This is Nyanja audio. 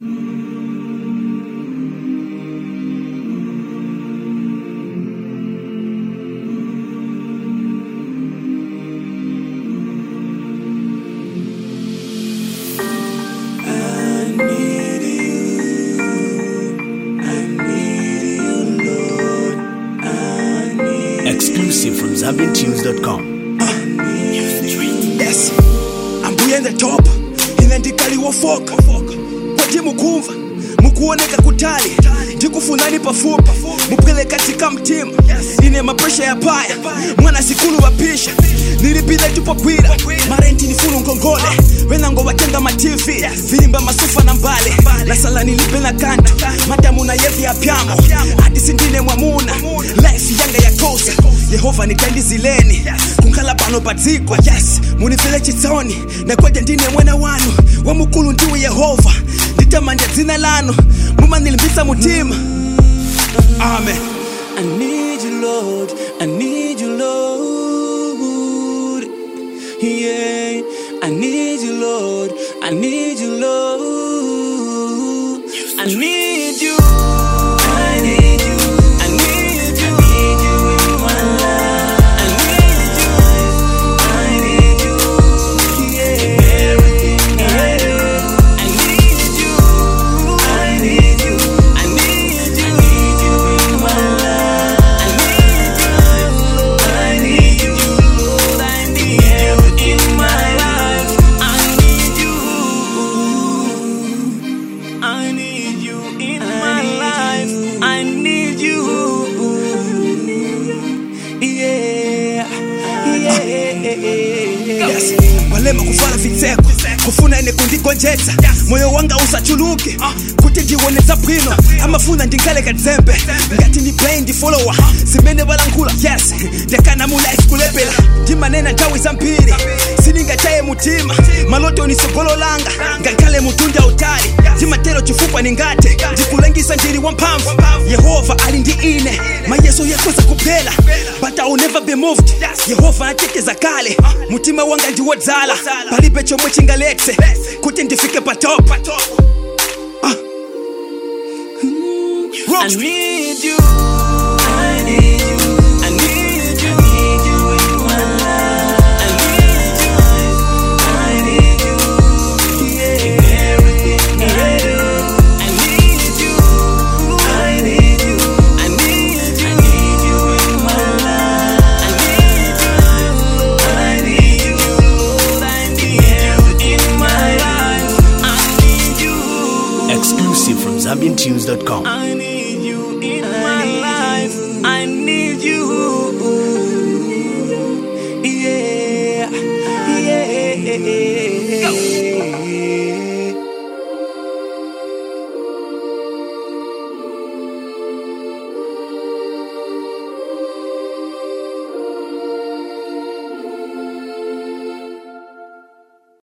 Exclusive from ZambianTunes.com. yes ambuye the top ine ndikaliwofoka kwati mukumva mukuoneka kutali ndikufunani pafupi mupwele katika mtima ine mapresha ya paya mwana sikulu wapisha nilipile tupogwira marenti nifulu ngongole wenango watenga mativi vilimba masufa na mbale nasala nilipe na kanto madamu na yevi ya pyamo hadi sindine mwamuna life yanga ya kosa yehova nitandizileni kunkhala pano padzigwa yes munifele chitsoni nakweja ndine mwana wanu wamukulu ndiwe yehova nditamanja dzina lanu mumanilimbitsa mutima amen I need you, Lord. I need you, Lord. Yeah, I need you, Lord. I need you, Lord. I need you. I need you. I need you. I need you in my life. I need you. I need you. Yeah, everything I do. I need you. I need you. I need you. I need you in my life. I need you. I need you, Lord. I need you in my life. I need you. I need you in my life. I need you. Yeah. Yeah. yes walema kuvala vitseko kufuna ine kundigonjetsa moyo wanga usachuluke kuti ndiwonetsa bwino amafuna ndingale kadzembe ngati ndi blind follower zimene balankhula yes ndakana mu life kulepela ndimanena nthawi zambiri sindingachaye mutima maloto ni sogolo langa ngakhale mutunda utali ndimatero chifukwa ningate ndikulengisa ndili wamphamvu yehova ali ndi ine mayeso yakhoza kuphela but I will never be moved yehova ateteza kale mutima wanga ndiwodzala palibe chomwe chingaletse kuti ndifike pa top Ah. Mm. I Rocks. need you. I need you. I need you. I need you in my life. I need you. I need you. Yeah, in everything I do. I need you. I need you. I need you. I need you in my life. I need you. I need you, Lord. I need you in my life. I need you. Exclusive from ZambianTunes.com. I need you in my life. I need you.